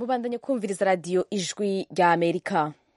mubandanye kumviriza radiyo ijwi rya amerika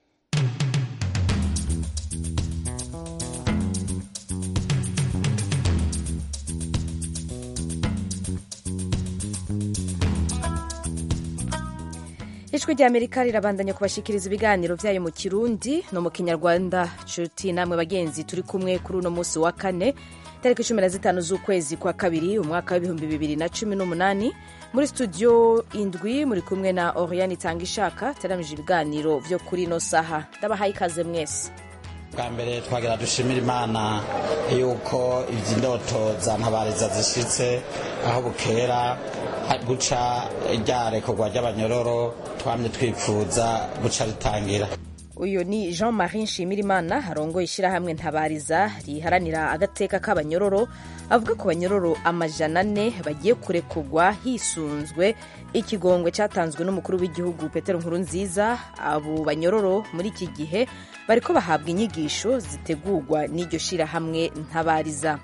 ijwi rya amerika rirabandanya kubashikiriza ibiganiro byayo mu kirundi no mu kinyarwanda nshuti namwe bagenzi turi kumwe kuri uno munsi wa kane tariki cumi na zitanu z'ukwezi kwa kabiri umwaka w'ibihumbi bibiri na cumi n'umunani muri studio indwi muri kumwe na oriane itanga ishaka teramije ibiganiro byo kuri ino saha ndabahaye ikaze mwese bwa mbere twagira dushimira imana yuko izi ndoto za ntabariza zishitse aho bukera guca ryarekorwa ry'abanyororo twamye twifuza guca ritangira uyu ni jean marie nshimirimana arongoye ishyirahamwe ntabariza riharanira agateka k'abanyororo avuga ku banyororo amajana ane bagiye kurekurwa hisunzwe ikigongwe cyatanzwe n'umukuru w'igihugu petero nkurunziza abo banyororo muri iki gihe bariko bahabwa inyigisho zitegurwa n'iryo shyirahamwe ntabariza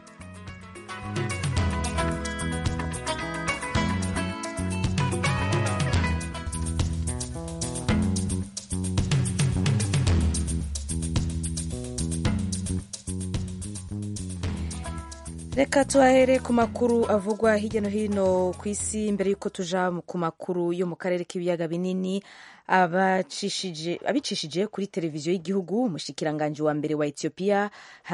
reka tuhahere ku makuru avugwa hirya no hino ku isi mbere y'uko tuja ku makuru yo mu karere k'ibiyaga binini abicishije kuri televiziyo y'igihugu umushikiranganji wa mbere wa ethiopia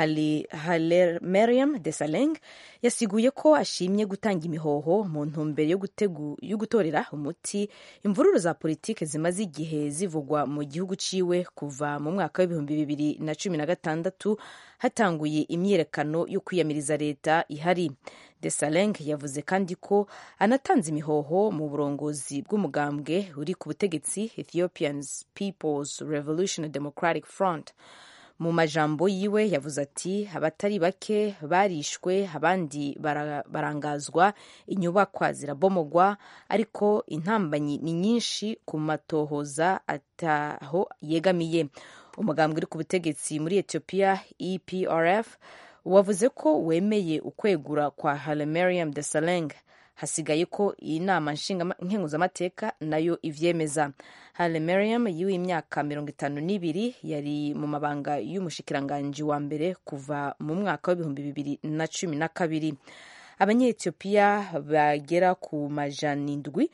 halemeriam desaleng yasiguye ko ashimye gutanga imihoho mu ntumbero yo gutorera umuti imvururu za politike zimaze igihe zivugwa mu gihugu ciwe kuva mu mwaka w'ibihumbi bibiri na cumi na gatandatu hatanguye imyiyerekano yo kwiyamiriza leta ihari desaleng yavuze kandi ko anatanze imihoho mu burongozi bw'umugambwe uri ku butegetsi ethiopian peoples revolution democratic front mu majambo yiwe yavuze ati abatari bake barishwe abandi barangazwa inyubakwa zirabomogwa ariko intambanyi ni nyinshi ku matohoza ataho yegamiye umugambwe uri ku butegetsi muri ethiopia eprf wavuze ko wemeye ukwegura kwa halemeriam desaleng hasigaye ko iyi nama nkenguzamateka nayo ivyemeza halemeriam yiwe imyaka mirongo itanu n'ibiri yari mu mabanga y'umushikiranganji wa mbere kuva mu mwaka w'ibihumbi bibiri na cumi na kabiri abanyetiyopiya bagera ku majana indwi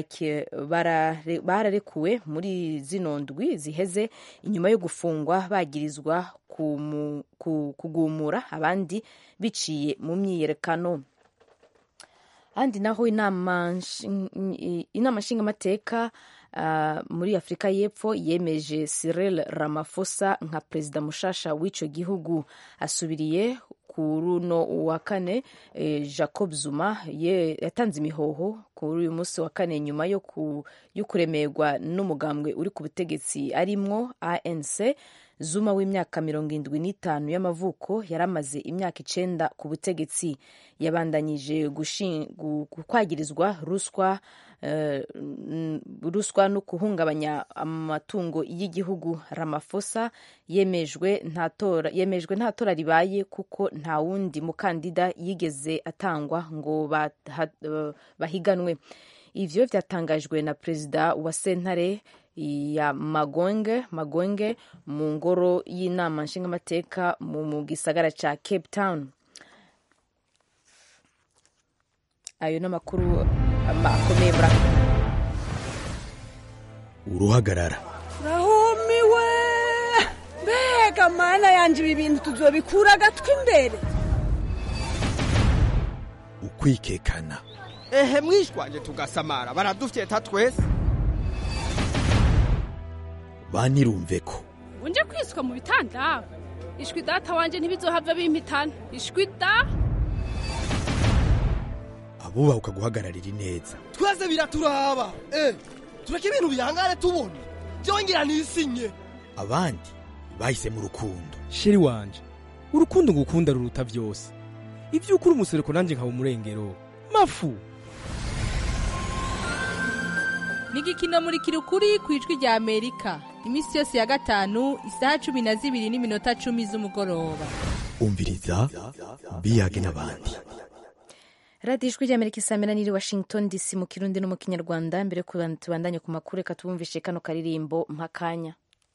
bararekuwe muri zino ndwi ziheze inyuma yo gufungwa bagirizwa kugumura abandi biciye mu myiyerekano ahandi naho inama nshingamateka uh, muri afurika y'epfo yemeje Cyril Ramaphosa nka perezida mushasha w'ico gihugu asubiriye kuri uno wa kane eh, jacob zuma yatanze imihoho kuri uyu munsi wa kane nyuma yo kuremerwa n'umugambwe uri ku butegetsi arimwo anc zuma w'imyaka mirongo indwi n'itanu y'amavuko yari amaze imyaka icenda ku butegetsi yabandanyije kwagirizwa ruswa uh, ruswa no guhungabanya amatungo y'igihugu Ramaphosa yemejwe nta tora yemejwe nta tora ribaye kuko nta wundi mukandida yigeze atangwa ngo bahiganwe ivyo vyatangajwe na perezida wa sentare ya magwenge magwenge mu ngoro y'inama nshingamateka mu gisagara ca cape town ayo ni amakuru akomeye muri uruhagarara rahumiwe mbega mana yanje ibi bintu tuzobikura agatwi imbere ukwikekana ehe mwishwanje tugasamara baradufyeta twese banirumve ko unje kwiswa mu bitanda ishwi data wanje ntibizohava bimpitana ishwi da abubaha ukaguhagararira ineza twese biraturaba eh tureke ibintu bihangane tubona byongera nisinye abandi bahisemo urukundo sheri wanje urukundo ngukunda ruruta byose ibyo ukuri umusereko nanjye nkaba umurengero mafu ni igikino muri kirukuri ku ijwi rya amerika iminsi yose ya gatanu isaha cumi na zibiri n'iminota cumi z'umugoroba umviriza biyage n'abandi radiyo ijwi ry'amerika isamira niri washington dc mu kirundi no mu kinyarwanda mbere yo kuba- tubandanye ku makuru reka tubumvishe kano karirimbo mpakanya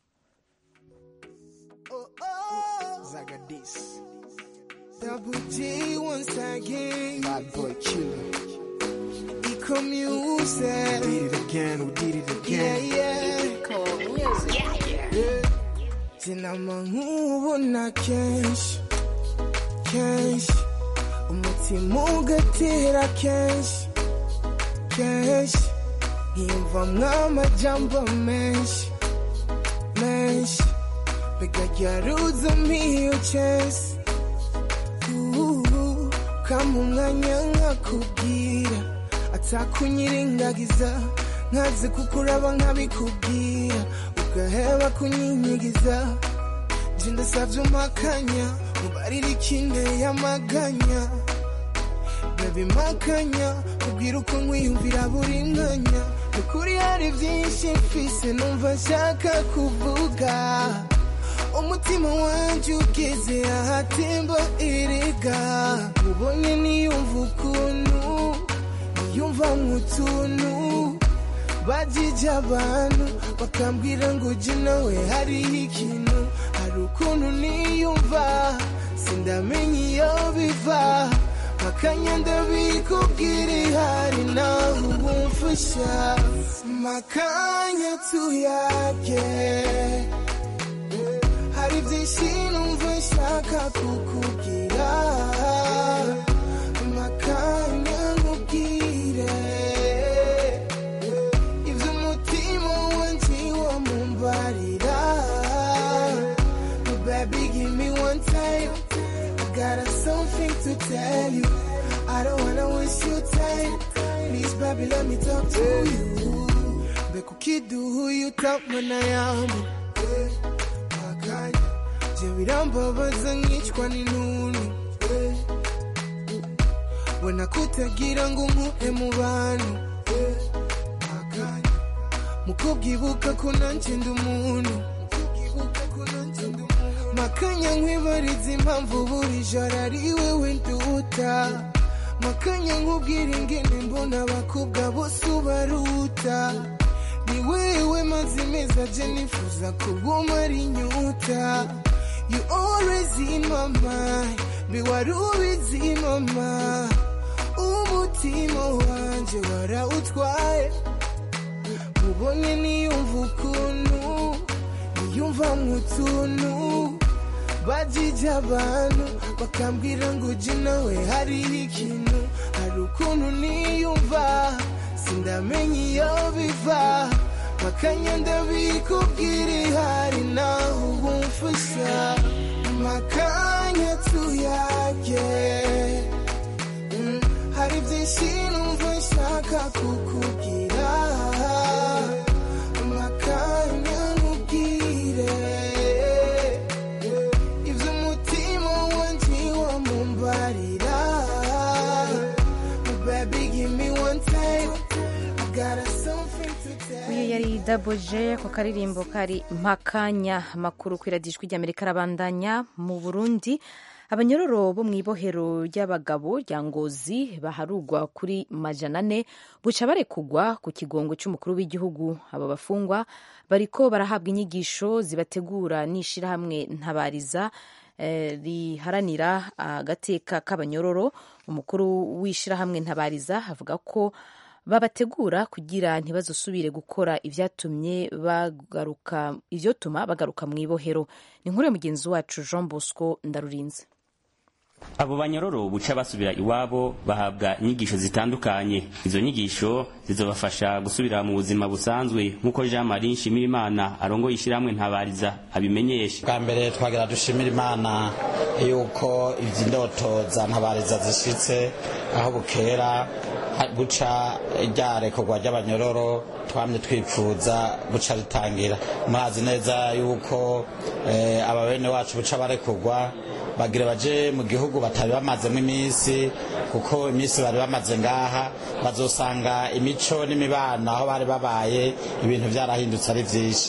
Zagadis. Double G once again. Bad boy killer. Eco music. We did it again, we did it again. Yeah, yeah. Cool music. Yeah, yeah. Sinama nkubona kenshi kenshi umutima ugatera kenshi kenshi nkiyumvamwo amajambo menshi menshi bigajaruza miyo chesi kama umwanya nkakubwira atakunyirengagiza nkaze kukuraba nkabikubwira ugaheba kunyinyigiza nje ndasavye umpakanya mubarira ikinde y'amaganya baby makanya ubwira uko nkwiyumvira buri mwanya ukuri hari byinshi mfise numva nshaka kuvuga umutima wanjye ugeze ahatemba erega ubonye niyumva ukuntu niyumva nk'utuntu bajije abantu bakambwira ngo ujye nawe hariho ikintu hari ukuntu niyumva sindamenya iyo biva makanya ndabikubwira ihari nawe ubumfasha makanya tuyage hari byinshi numva nshaka kukubwira makanya nkubwire ibyo umutima wanjye wamumbarira baby give me one time I got something to tell you I don't wanna waste your time please baby let me talk to you mbega ukiduha iyo utamana yambu makanya je birambabaza nkicwa n'intuntu eh. we nakutagira ngo nkuhe mu bantu eh. makanya mukubwibuka ko nanje ndi umuntu mukubwibuka ko nanje ndi umuntu makanya nkwibariza impamvu buri joro ari wewe nduta makanya nkubwira ingene mbona abakobwa bose ubaruta ni wewe mazi meza je nifuza kubumara inyuta you always in my mind mbe wari ubizi mama umutima wanje warawutwaye mubonye niyumva ukuntu niyumva nk'utuntu bajije abantu bakambwira ngo ujye nawe hariho ikintu hari ukuntu niyumva sindamenya iyo biva makanya ndabikubwira ihari naho ubumfasha makanya tuyage Mm, hari byinshi numva nshaka kukubwira makanya nkubwire ibyo umutima wanjye wamumbarira baby give me one time I got something to tell uyu yari daboje ako karirimbo kari mpakanya amakuru ku iradijwi ry'amerika arabandanya mu burundi abanyororo bo mu ibohero ry'abagabo rya ngozi baharugwa kuri majana ane buca barekugwa ku kigongo cy'umukuru w'igihugu aba bafungwa bariko barahabwa inyigisho zibategura n'ishirahamwe ntabariza eh, riharanira agateka k'abanyororo umukuru w'ishirahamwe ntabariza avuga ko babategura kugira ntibazosubire gukora ivyatumye bagaruka ivyotuma bagaruka mu ibohero ni inkuru ya mugenzi wacu Jean Bosco Ndarurinze abo banyororo buca basubira iwabo bahabwa inyigisho zitandukanye izo nyigisho zizobafasha gusubira mu buzima busanzwe nk'uko jean marie nshimirimana arongoye ishyirahamwe ntabariza abimenyesha bwa mbere twagira dushimira imana yuko izi ndoto za ntabariza zishitse aho bukera ha- buca ryarekorwa ry'abanyororo twamye twipfuza buca ritangira murazi neza yuko eh, aba bene wacu buca barekurwa bagira baje mu gihugu batari bamazemo iminsi kuko iminsi bari bamaze ngaha bazosanga imico n'imibano aho bari babaye ibintu byarahindutse ari byinshi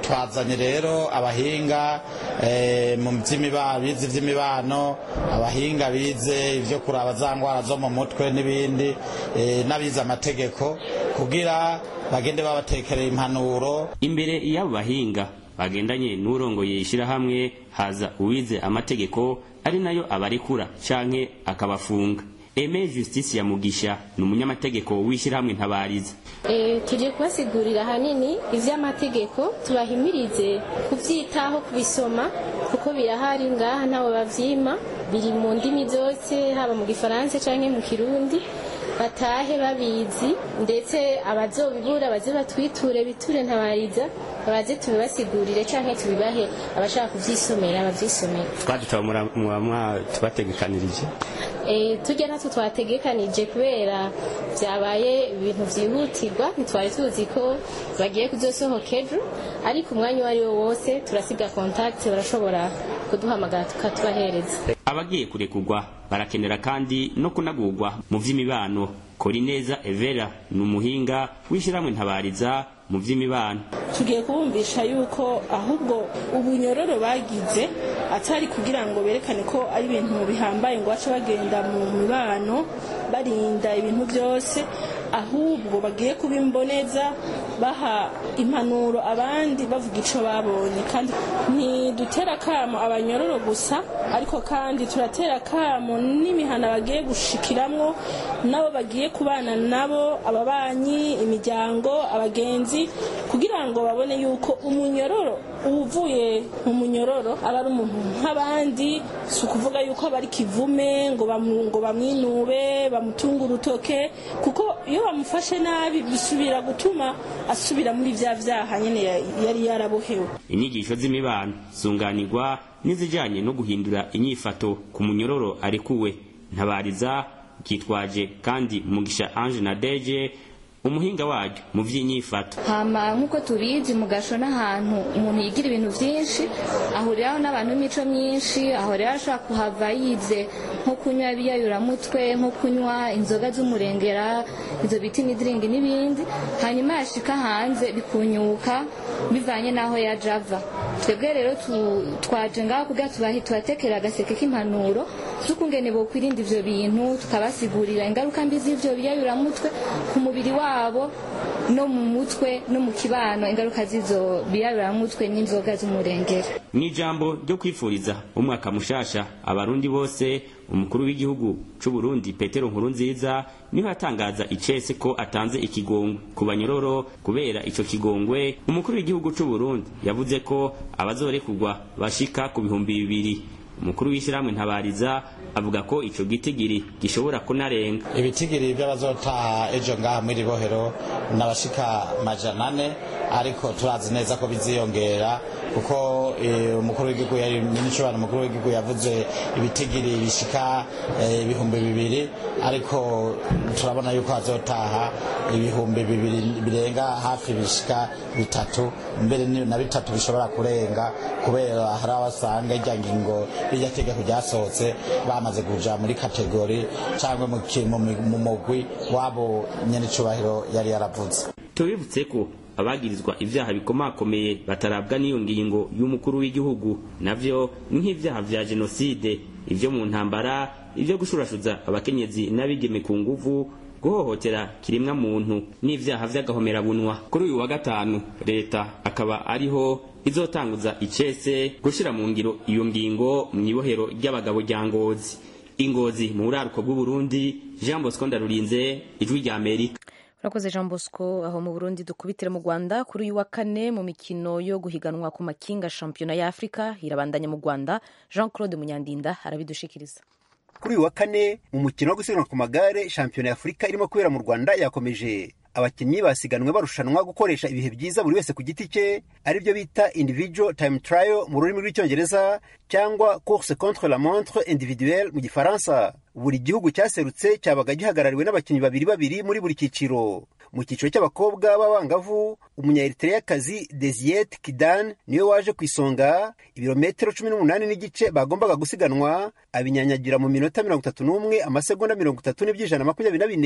twazanye rero abahinga eh, mu by'imibano bize iby'imibano abahinga bize ibyo kuraba za ndwara zo mu mutwe n'ibindi eh, n'abize amategeko kugira bagende babatekerera impanuro imbere y'abo bahinga bagendanye n'urongoye ishyirahamwe haza uwize amategeko ari nayo abarekura canke akabafunga eme justice ya mugisha ni umunyamategeko w'ishyirahamwe ntabariza Eh, tuje kubasigurira ahanini ivy'amategeko tubahimirize kuvyitaho kubisoma kuko birahari ngaha ntawe bavyima biri mu ndimi zose haba mu gifaransa canke mu kirundi batahe babizi ndetse abazobibura baze batwiture biture ntabariza baze tubibasigurire canke tubibahe abashaka kuvyisomera bavyisomera twadutaba muba tubategekanirije Eh, tujya natwe twategekanije kubera byabaye ibintu byihutirwa ntitwari tuzi ko bagiye kuzosohoka ejo ariko umwanya uwo ari wo wose turasiga kontakiti barashobora kuduhamagara tukatubahereza abagiye kurekurwa barakenera kandi no kunagurwa mu vy'imibano korineza evera ni umuhinga w'ishyirahamwe ntabariza mu vy'imibano tugiye kubumvisha yuko ahubwo ubunyororo bagize atari kugira ngo berekane ko ari ibintu bihambaye ngo bace bagenda mu mibano barinda ibintu byose ahubwo bagiye kubimboneza baha impanuro abandi bavuga icyo babonye kandi ntidutera akamo abanyororo gusa ariko kandi turatera akamo n'imihana bagiye gushikiramwo nabo bagiye kubana nabo ababanyi imiryango abagenzi kugira ngo babone yuko umunyororo uvuye mu munyororo aba ari umuntu nk'abandi si ukuvuga yuko aba ari kivume ngo bamu- ngo bamwinube bamutunge urutoke kuko iyo bamufashe nabi bisubira gutuma asubira muri bya byaha nyine ya- yari yarabohewe inyigisho z'imibano zunganirwa n'izijanye no guhindura inyifato ku munyororo arekuwe ntabariza kitwaje kandi mugisha ange na deje umuhinga waryo mu vy'inyifato hama nk'uko tubizi mu gasho n'ahantu umuntu yigira ibintu byinshi ahuriraho n'abantu b'imico myinshi ahuriraho ashobora kuhava yize nko kunywa ibiyayuramutwe nko kunywa inzoga z'umurengera izo bita imidiringi n'ibindi hanyuma yashika hanze bikunyuka bivanye n'aho yaje ava twebwe rero tu- twaje ngaho kugira tubahe tubatekera agaseke k'impanuro z'ukungene bokwirinda ivyo bintu tukabasigurira ingaruka mbi z'ivyo biyayuramutwe ku mubiri wabo no mu mutwe no mu kibano ingaruka z'izo biyayuramutwe n'inzoga z'umurengera mu ijambo ryo kwifuriza umwaka mushasha abarundi bose umukuru w'igihugu c'u Burundi petero nkurunziza niho yatangaza icese ko atanze ikigongwe ku banyororo kubera ico kigongwe umukuru w'igihugu c'u Burundi yavuze ko abazorekurwa bashika ku bihumbi bibiri umukuru w'ishyirahamwe ntabariza avuga ko ico gitigiri gishobora kunarenga ibitigiri by'abazotaha ejo ngaha muri bohero n'abashika majana ane ariko turazi neza ko biziyongera kuko eh, umukuru w'igihugu yari minicubano umukuru w'igihugu yavuze ibitigiri bishika eh, ibihumbi bibiri ariko turabona yuko hazotaha ibihumbi bibiri birenga hafi bishika bitatu mbere ni- na bitatu bishobora kurenga kubera hari abasanga irya ngingo irya tegeko ryasohotse bamaze kuja muri kategori cyangwa mu ki- mu mi- mu mugwi wabo nyenicubahiro yari yaravuze tubibutse ko abagirizwa ivyaha bikomakomeye batarabwa n'iyo ngingo y'umukuru w'igihugu navyo ni nk'ivyaha vya jenoside ivyo mu ntambara ivyo gushurashuza abakenyezi n'abigeme ku nguvu guhohotera kiremwa muntu n'ivyaha vy'agahomerabunwa kuri uyu wa gatanu leta akaba ariho izotanguza icese gushira mu ngiro iyo ngingo mw'ibohero ry'abagabo rya ngozi ingozi mu buraruko bw'uburundi jean bosco ndarurinze ijwi rya amerika urakoze jean bosco aho mu burundi dukubitire mu rwanda kuri uyu wa kane mu mikino yo guhiganwa ku makinga shampiyona ya afurika irabandanya mu rwanda jean claude munyandinda arabidushikiriza kuri uyu wa kane mu mukino wo gusiganwa ku magare shampiyona ya afurika irimo kubera mu rwanda yakomeje abakinnyi basiganwe barushanwa gukoresha ibihe byiza buri wese ku giti cye aribyo bita individual time trial mu rurimi rw'icyongereza cyangwa course contre la montre individuelle mu gifaransa buri gihugu cyaserutse cyabaga gihagarariwe n'abakinnyi babiri babiri muri buri cyiciro mu cyiciro cy'abakobwa b'abangavu umunyaeritreyakazi desiyete kidan niwe waje ku isonga ibirometero cumi n'umunani n'igice bagombaga gusiganwa abinyanyagira mu minota mirongo itatu n'umwe amasegonda mirongo itatu n'iby'ijana makumyabiri na bine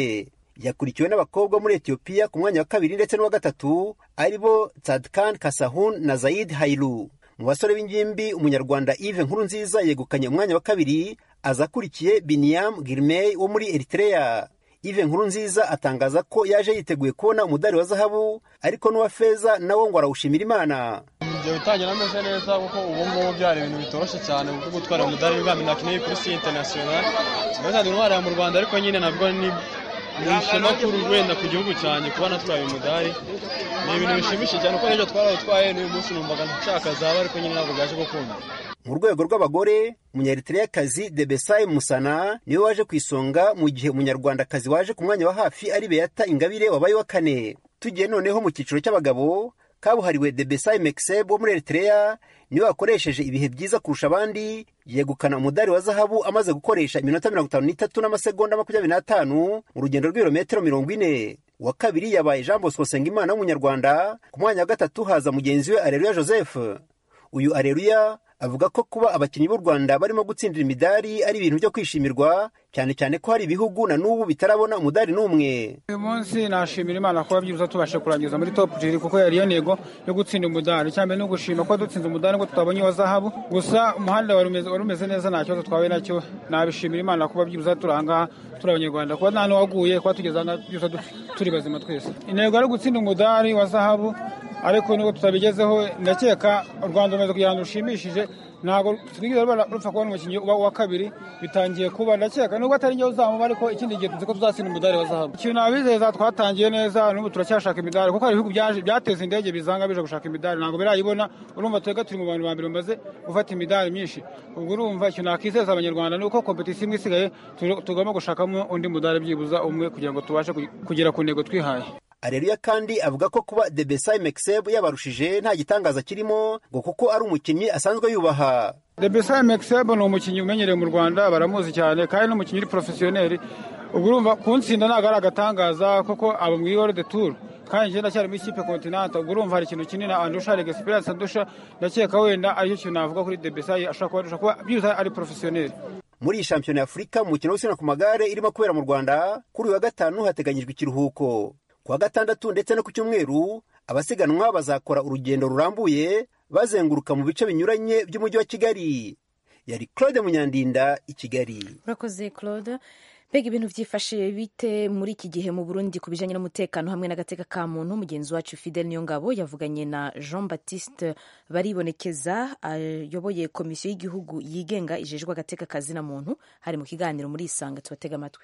yakurikiwe n'abakobwa muri etiyopiya ku mwanya wa kabiri ndetse n'uwa gatatu ari bo tsadkan kasahun na zaid hailu mu basore b'ingimbi umunyarwanda Yves Nkurunziza yegukanye umwanya wa kabiri aza akurikiye Biniam Girmay wo muri Eritrea Yves Nkurunziza atangaza ko yaje yiteguye kubona umudari wa zahabu ariko n'uwa feza nawo ngo arawushimira Imana ibyo bitangira ameze neza kuko ubu ngubu byari ibintu bitoroshye cyane kuko gutwara umudari w'ibwami nakeneye kuri si international tugatanga intwara mu Rwanda ariko nyine nabwo ni ni ishema kuri wenda ku gihugu cyanjye kuba natwaye umudari ni ibintu bishimishije cyane kuko n'ibyo twarawutwaye n'uyu munsi numvaga nshakazaba ariko nyine ntabwo bwaje gukunda mu rwego rw'abagore umunyaeritreyakazi Debesay Musana niwe waje ku isonga mu gihe umunyarwandakazi waje ku mwanya wa hafi ari Beata Ingabire wabaye wa kane tugiye noneho mu cyiciro cy'abagabo kabuhariwe Debesay Mekseb wo muri Eritrea niwe wakoresheje ibihe byiza kurusha abandi yegukana umudari wa zahabu amaze gukoresha iminota mirongo itanu n'itatu n'amasegonda makumyabiri n'atanu mu rugendo rw'ibirometero mirongo ine uwa kabiri yabaye Jean Bosco Nsengimana w'umunyarwanda ku mwanya wa gatatu haza mugenzi we Areruya Joseph uyu Areruya avuga ko kuba abakinnyi b'u Rwanda barimo gutsindira imidari ari ibintu byo kwishimirwa cyane cyane ko hari ibihugu na n'ubu bitarabona umudari n'umwe uyu munsi nashimira imana kuba byibuze tubashe kurangiza muri top jiri kuko yari iyo ntego yo gutsinda umudari cyane no gushima ko dutsinze umudari ngo tutabonye uwa zahabu gusa umuhanda wari umeze neza nta kibazo twahuye nacyo nabishimira imana kuba byibuze turi ahangaha turi abanyarwanda kuba nta n'uwaguye kuba tugeze ahangaha byibuze turi bazima twese intego ari gutsinda umudari wa zahabu ariko nubwo tutabigezeho ndakeka u rwanda rumaze kugira ngo rushimishije ntabwo twigeze rupfa kubona umukinnyi wa kabiri bitangiye kuba ndakeka nubwo atari njye uzamuba ariko ikindi gihe tuzi ko tuzatsinda umudari wa zahabu ikintu nabizeza twatangiye neza n'ubu turacyashaka imidari kuko hari ibihugu byateza indege bizanga bije gushaka imidari ntabwo birayibona urumva twebwe turi mu bantu ba mbere bamaze gufata imidari myinshi ubwo urumva ikintu nakizeza abanyarwanda ni uko kompetisiyo imwe isigaye tugomba gushakamo undi mudari byibuza umwe kugira ngo tubashe kugera ku ntego twihaye Areruya kandi avuga ko kuba Debesay Mekseb yabarushije nta gitangaza kirimo ngo kuko ari umukinnyi asanzwe yubaha Debesay Mekseb ni umukinnyi umenyereye mu Rwanda baramuzi cyane kandi ni umukinnyi uri porofesiyoneri ubwo urumva kuntsinda ntabwo ari agatangaza kuko aba mu World de Tour kandi njye ndacyari muri ikipe kontinanta ubwo urumva hari ikintu kinini andusha hari experience andusha ndakeka wenda aricyo kintu navuga kuri Debesay ashobora kuba kuba byibuze ari porofesiyoneri muri iyi shampiyona y'Afurika mu mukino wo gusiganwa ku magare irimo kubera mu Rwanda kuri uyu wa gatanu hateganyijwe ikiruhuko ku wa gatandatu ndetse no ku cyumweru abasiganwa bazakora urugendo rurambuye bazenguruka mu bice binyuranye by'umujyi wa kigali yari claude munyandinda i kigali urakoze claude mbega ibintu byifashe bite muri iki gihe mu burundi ku bijyanye n'umutekano hamwe n'agateka ka muntu mugenzi wacu fidel niyongabo yavuganye na jean baptiste baribonekeza ayoboye komisiyo y'igihugu yigenga ijejwe agateka kazina muntu hari mu kiganiro muri isanga tubatega amatwi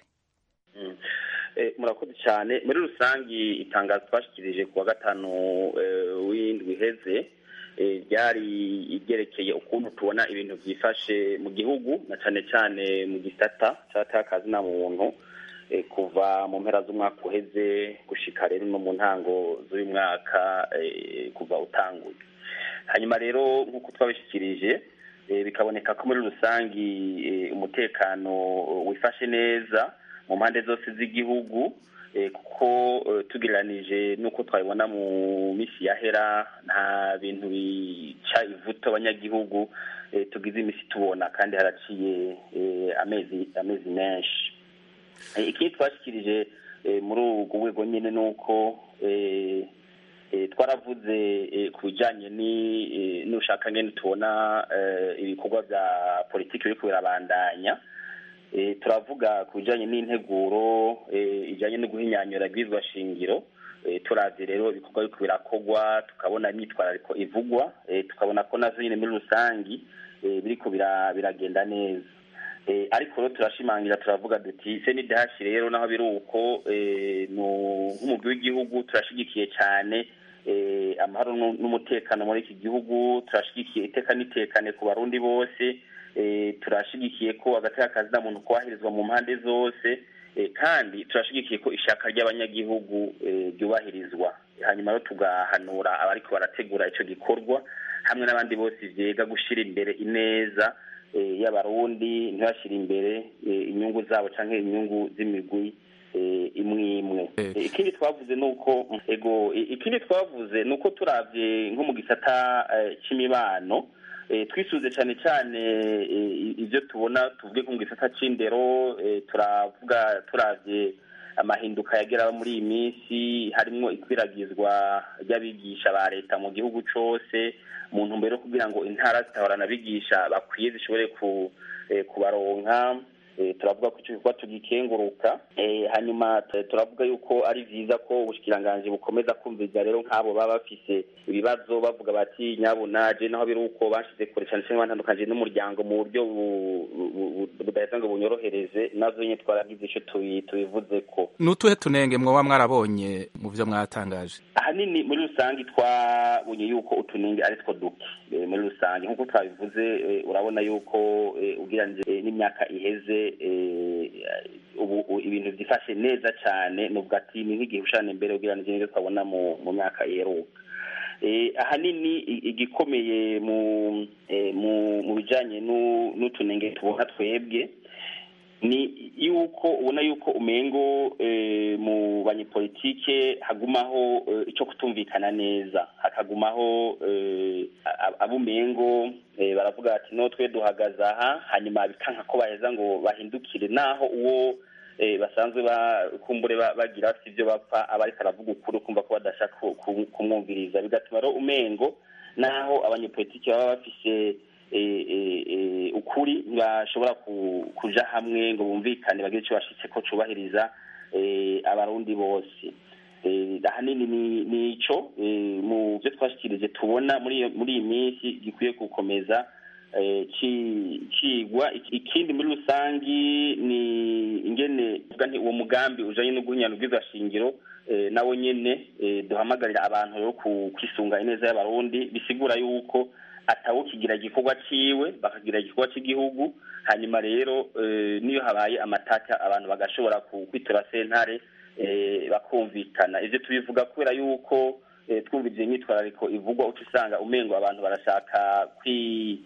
murakoze cyane muri rusange itangazo twashyikirije ku wa gatanu w'indwi iheze ryari ryerekeye ukuntu tubona ibintu byifashe mu gihugu na cyane cyane mu gisata cy'akazi na muntu kuva mu mpera z'umwaka uheze gushika rero no mu ntango z'uyu mwaka kuva utanguye hanyuma rero nk'uko twabishyikirije bikaboneka ko muri rusange umutekano wifashe neza mu mpande zose z'igihugu kuko tugereranije n'uko twabibona mu minsi yahera nta bintu bica ivuto abanyagihugu tugize iminsi tubona kandi haraciye amezi amezi menshi ikindi twashyikirije muri urwo rwego nyine ni uko twaravuze ku bijyanye n'ushaka ngene tubona ibikorwa bya politiki biri kubirabandanya turavuga ku bijyanye n'integuro ijyanye no guhinyanyura bwizwa shingiro turavye rero ibikorwa biriko birakogwa tukabona imyitwarariko ivugwa tukabona ko nazo nyine muri rusangi biriko biragenda neza ariko rero turashimangira turavuga duti senidahashi rero naho biri uko nk'umugwi w'igihugu turashigikiye cyane amahoro n'umutekano muri iki gihugu turashigikiye iteka n'itekane ku barundi bose turashigikiye ko agateka kazina muntu kubahirizwa mu mpande zose kandi turashigikiye ko ishaka ry'abanyagihugu ryubahirizwa hanyuma rero tugahanura abariko barategura icyo gikorwa hamwe n'abandi bose vyega gushyira imbere ineza y'abarundi ntibashyire imbere inyungu zabo cyangwa inyungu z'imigwi imwe imwe ikindi twavuze ni uko ego ikindi twavuze ni uko turavye nko mu gisata c'imibano twisuze cyane cyane ibyo tubona tuvuge nko mu gisata c'indero turavuga turavye amahinduka yagera muri iyi minsi harimo ikwiragizwa ry'abigisha ba leta mu gihugu cyose mu ntumbero yo kugira ngo intara zitahorana abigisha bakwiye zishobore ku kubaronka turavuga ko icyo gikorwa tugikenguruka hanyuma turavuga yuko ari byiza ko ubushikiranganji bukomeza kumviriza rero nk'abo baba bafise ibibazo bavuga bati nyabuna je naho biri uko bashize kure cyane cyane batandukanye n'umuryango mu buryo budaheza ngo bunyorohereze nazo nyine twaragize icyo tubivuze ko nutuhe tunenge mwoba mwarabonye mu byo mwatangaje ahanini muri rusange twabonye yuko utunenge ari two duke muri rusange nk'uko twabivuze urabona yuko ugereranije n'imyaka iheze ubu ibintu byifashe neza cyane nubwo ati ni nk'igihe ushana imbere ugereranije n'ibyo twabona mu myaka iheruka ahanini igikomeye mu bijyanye n'utunenge tubona twebwe ni yuko ubona yuko umengo mu banyepolitike hagumaho icyo kutumvikana neza hakagumaho abumengo baravuga bati no twe duhagaze aha hanyuma bikanka ko baheza ngo bahindukire naho uwo basanzwe kumbure bagira si ibyo bapfa aba ariko aravuga ukuri kumva ko badashaka kumwumviriza bigatuma rero umengo naho abanyepolitiki baba bafise ukuri ntibashobora kuja hamwe ngo bumvikane bagire icyo bashitse ko cubahiriza abarundi bose ahanini ni ico mu byo twashikirije tubona muri iyi minsi gikwiye gukomeza cigwa ikindi muri rusangi ni ingene uwo mugambi ujanye no guhinyana ubwizashingiro nawo nyene duhamagarira abantu rero kwisunga ineza y'abarundi bisigura yuko atawukigira igikorwa ciwe bakagira igikorwa cy'igihugu hanyuma rero niyo habaye amatata abantu bagashobora kwitura sentare bakumvikana ivyo tubivuga kubera yuko twumvise imyitwarariko ivugwa uca usanga umengo abantu barashaka kwi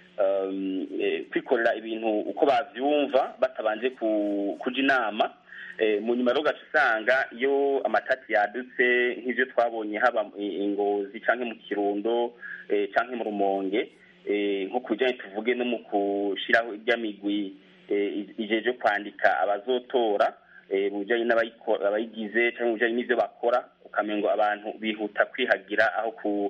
kwikorera ibintu uko bavyumva batabanje kuja inama mu nyuma rero ugaca usanga iyo amatati yadutse nk'ivyo twabonye haba ingozi canke mu kirundo canke mu rumonge nko ku bijanye tuvuge no mu gushiraho iry'amigwi ijeje kwandika abazotora mu bijanye n'abayigize canke mu bijanye n'ivyo bakora ukamengo abantu bihuta kwihagira aho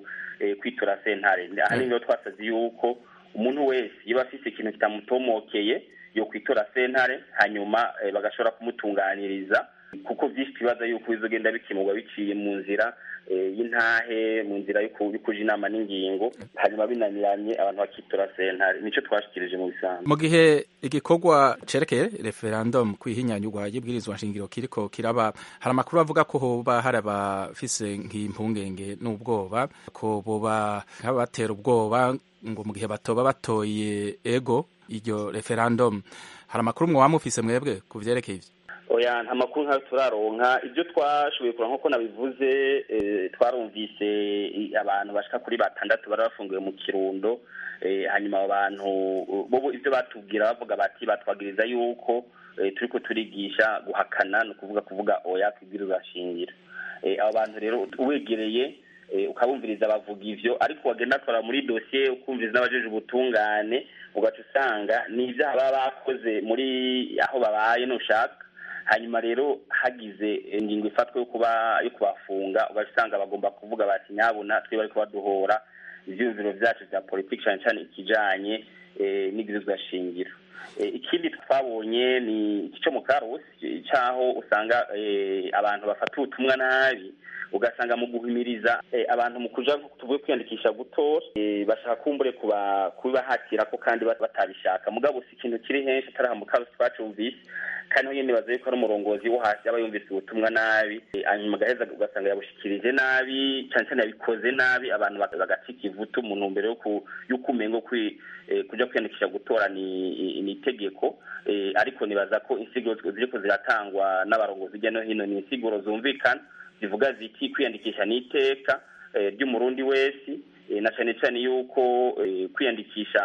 kwitura sentare ahanini rero twasaze yuko umuntu wese iyo afise ikintu kitamutomokeye yo kwitora sentare hanyuma bagashobora kumutunganiriza kuko byinshi twibaza yuko bizogenda bikemurwa biciye mu nzira y'intahe mu nzira yo kuja inama n'ingingo hanyuma binaniranye abantu bakitora sentare nico twashikirije mu bisanzwe mu gihe igikorwa cerekeye referendum kwihinyanyurwa y'ibwirizwa nshingiro kiriko kiraba hari amakuru avuga ko hoba hari abafise nk'impungenge n'ubwoba ko boba nk'abatera ubwoba ngo mu gihe batoba batoye ego iryo referendum hari amakuru mwoba mufise mwebwe ku vyerekeye ivyo oya nta makuru nkayo turaronka ibyo twashoboye kureba nk'uko nabivuze twarumvise abantu bashika kuri batandatu bari bafungiwe mu kirundo hanyuma abo bantu bo ibyo batubwira bavuga bati batwagiriza yuko turiko turigisha guhakana ni ukuvuga kuvuga oya kwibwiriza shingira abo bantu rero uwegereye ukabumviriza bavuga ivyo ariko wagenda kora muri dosiye ukumviriza n'abajeje ubutungane ugaca usanga ni ivyaha baba bakoze muri aho babaye nushaka hanyuma rero hagize ingingo ifatwa yo kuba yo kubafunga ugaca usanga bagomba kuvuga bati nyabuna twe bariko baduhora ivyiyumviro vyacu vya politiki cane cane ikijanye n'igirizwa shingiro ikindi twabonye ni iki co mu karusi caho usanga abantu bafata ubutumwa nabi ugasanga mu guhimiriza abantu mu kuja tuvuye kwiyandikisha gutora bashaka kumbure kubibahatira ko kandi batabishaka mugabo si ikintu kiri henshi atari aha mu karusi twacumvise kandi nyine nibaza yuko ari umurongozi wo hasi aba yumvise ubutumwa nabi hanyuma agaheza ugasanga yabushikirije nabi cyane cyane yabikoze nabi abantu bagacika ivutu mu ntumbero y'uko umengo kuja kwiyandikisha gutora ni itegeko ariko nibaza ko insiguro ziriko ziratangwa n'abarongozi hirya no hino ni insiguro zumvikana zivuga ziti kwiyandikisha ni iteka ry'umurundi wese na cyane cyane yuko kwiyandikisha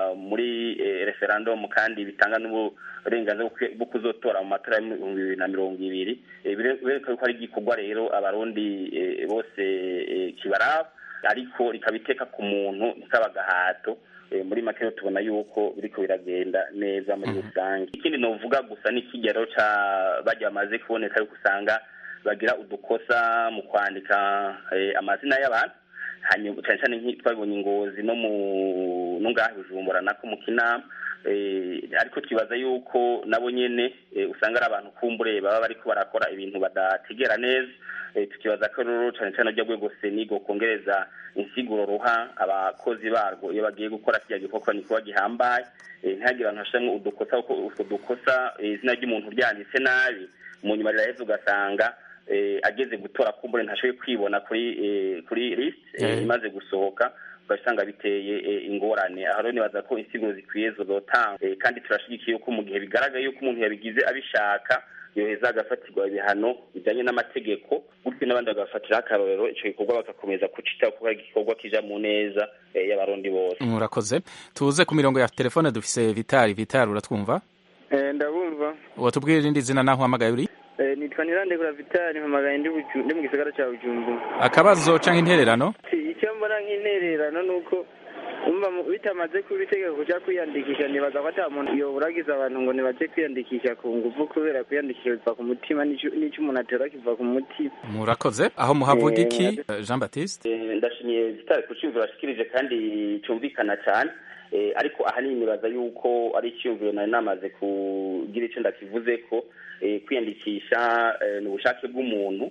muri referendum kandi bitanga n'uburenganzira bwo kuzotora mu matora y'ibihumbi bibiri na mirongo ibiri bireka yuko ari igikorwa rero abarundi bose kibaraba ariko rikaba iteka ku muntu rikaba agahato Eh, muri make rero tubona yuko biriko biragenda neza muri rusange ikindi novuga gusa n'ikigero ca barya bamaze kuboneka yuko usanga bagira udukosa mu kwandika eh, amazina y'abantu hanyuma cyane cyane nk'i- twabibonye ingozi no mu no ngaha i bujumbura nako mu kinama eh, ariko twibaza yuko nabo nyene eh, usanga ari abantu kumbure baba bariko barakora ibintu badategera neza eh, tukibaza ko rero cyane cyane rya rwego senigo kongereza insiguro ruha abakozi barwo iyo bagiye gukora kirya gikorwa ni kuba gihambaye eh, ntihagire abantu hashiramwo udukosa kuko utwo dukosa eh, izina ry'umuntu ryanditse nabi mu nyuma riraheza ugasanga eh, ageze gutora kumbure ntashoboye kwibona kuri eh, kuri list eh, Eh. imaze gusohoka ugasanga biteye eh, ingorane aho rero nibaza ko insiguro zikwiye zozotanga eh, kandi turashigikiye yuko mu gihe bigaragaye yuko umuntu yabigize abishaka yoheza agafatirwa ibihano bijanye n'amategeko gutyo n'abandi bagafatiraho akarorero ico gikorwa bagakomeza kucitaho kuko ari igikorwa kija mu neza eh, y'abarundi bose murakoze tuze ku mirongo ya telefone dufise vitari vitari uratwumva Eh, ndabumva watubwira irindi zina naho uhamagaye uri Eh, nitwa nirandekura vitali mpamagaye ndi Buju- ndi mu gisagara ca bujumbura akabazo canke intererano Si- icyo mbona nk'intererano ni uko umva mu- bitamaze kuba itegeko kuja kwiyandikisha nibaza ko ata muntu yoburagiza abantu ngo nibaje kwiyandikisha ku nguvu kubera kwiyandikisha biva ku mutima n'ico n'ico umuntu atora kiva ku mutima murakoze aho muhavuga Eh, iki murakoze. Eh, jean baptiste Eh, ndashimiye zitari ku cyumviro ashikirije kandi cyumvikana cyane Eh, ariko ahanini nibaza yuko ari icyumviro nari namaze kugira icyo ndakivuze ko eh, kwiyandikisha eh, ni ubushake bw'umuntu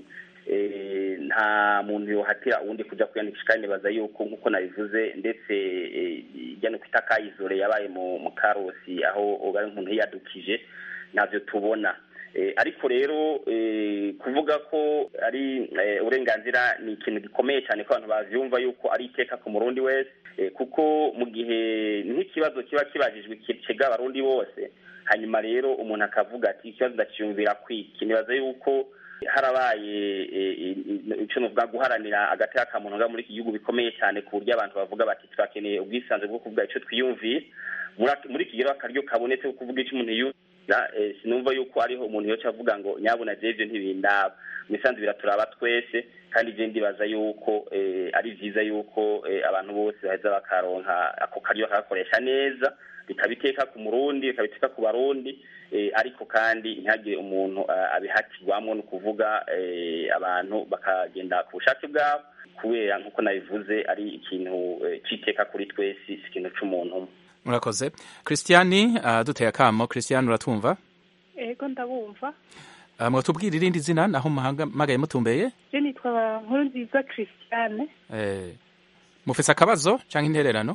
Eh, nta muntu yohatira uwundi kuja kwiyandikisha kandi nibaza yuko nk'uko nabivuze ndetse eh, ijya no kwita kayizore yabaye mu mu karosi aho bari umuntu yiyadukije ntabyo tubona Eh, ariko rero eh, kuvuga ko ari eh, uburenganzira ni ikintu gikomeye cyane ko abantu bavyumva yuko ari iteka ku murundi wese eh, kuko mu gihe nk'ikibazo kiba kibajijwe kicega abarundi bose hanyuma rero umuntu akavuga ati ikibazo ndakiyumvira kwiki nibaza yuko harabaye eh, eh, ico novuga guharanira agateka ka muntu nga muri iki gihugu bikomeye cyane ku buryo abantu bavuga bati turakeneye ubwisanzure bwo kuvuga ico twiyumviye muri ak- muri iki gihe rero akaryo kabonetse ko kuvuga ico umuntu yumva eh, sinumva yuko hariho umuntu yoca avuga ngo nyabuna jewe ivyo ntibindaba mu isanzwe biraturaba twese kandi je ndibaza yuko eh, ari vyiza yuko eh, abantu bose baheza bakaronka ako karyo bakagakoresha neza bikaba iteka ku murundi bikaba iteka ku barundi eh, ariko kandi ntihagire umuntu eh, abihatirwamwo ni ukuvuga eh, abantu bakagenda ku bushake bwabo kubera nk'uko nabivuze ari ikintu eh, c'iteka kuri twese si ikintu c'umuntu umwe murakoze christiani uh, duteye akamo christiani uratwumva ego ndabumva uh, mwatubwira irindi zina naho muhamagaye mutumbeye je nitwa nkuru nziza christiane eh, mufise akabazo canke intererano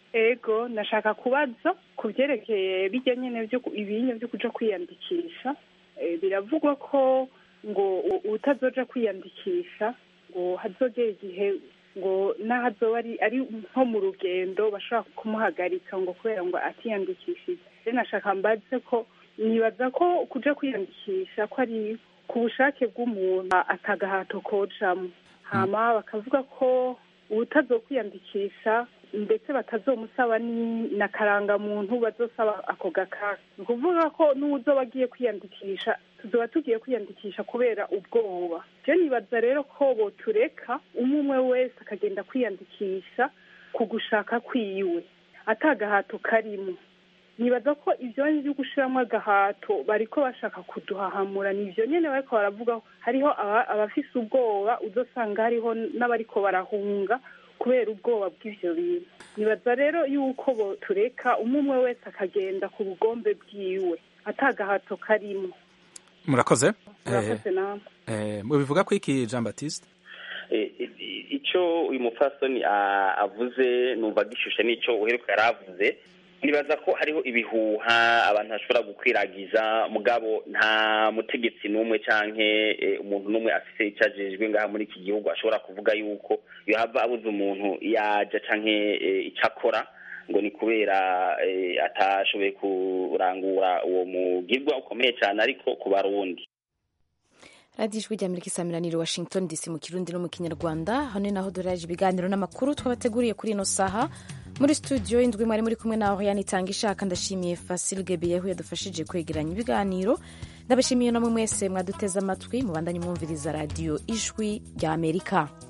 ego nashaka kubaza ku byerekeye bijya nyine byo ku- ibinyo byo kuja kwiyandikisha Eh, biravugwa ko ngo u- utazoja kwiyandikisha ngo hazogera igihe ngo n'ahazoba ari ari nko mu rugendo bashobora kumuhagarika ngo kubera ngo atiyandikishije rero nashaka mbaze ko nibaza ko kuja kwiyandikisha ko ari ku bushake bw'umuntu atagahato kojamwo hama bakavuga ko utazokwiyandikisha ndetse batazomusaba ni na karangamuntu bazosaba ako gakaka ni ukuvuga ko n'uwuzoba agiye kwiyandikisha tuzoba tugiye kwiyandikisha kubera ubwoba je nibaza rero ko botureka umwe umwe wese akagenda kwiyandikisha ku gushaka kwiwe atagahato karimo nibaza ko ibyo byo gushyiramo agahato bariko bashaka kuduhahamura ni ibyo nyine bariko baravuga ko hariho aba- abafise ubwoba uzosanga hariho n'abariko barahunga kubera ubwoba bw'ivyo bintu nibaza rero yuko botureka umwe umwe wese akagenda ku bugombe bwiwe atagahato karimo murakoze murakoze namwe eh, mubivuga ko iki jean baptiste Eh, i- ico uyu mupfasoni ah, avuze numva gishushe n'ico uheruka yari avuze nibaza ko hariho ibihuha abantu bashobora gukwiragiza mugabo nta mutegetsi n'umwe canke eh, umuntu n'umwe afise ico ajejwe ngaha muri iki gihugu ashobora kuvuga yuko yohava abuze umuntu yaja canke eh, ico akora ngo ni kubera eh, atashoboye kurangura uwo mugirwa ukomeye cane ariko ku barundi radiyo ijwi ry'amerika isaamiraniro washington dc mu kirundi no mu kinyarwanda hano naho duraje ibiganiro n'amakuru twabateguriye kuri ino saha muri studio indwi mwari muri kumwe naho yanitanga ishaka ndashimiye fasil gebeyehu yadufashije kwegeranya ibiganiro ndabashimiye namwe mwese mwaduteze amatwi mubandanye mwumviriza radiyo ijwi ry'amerika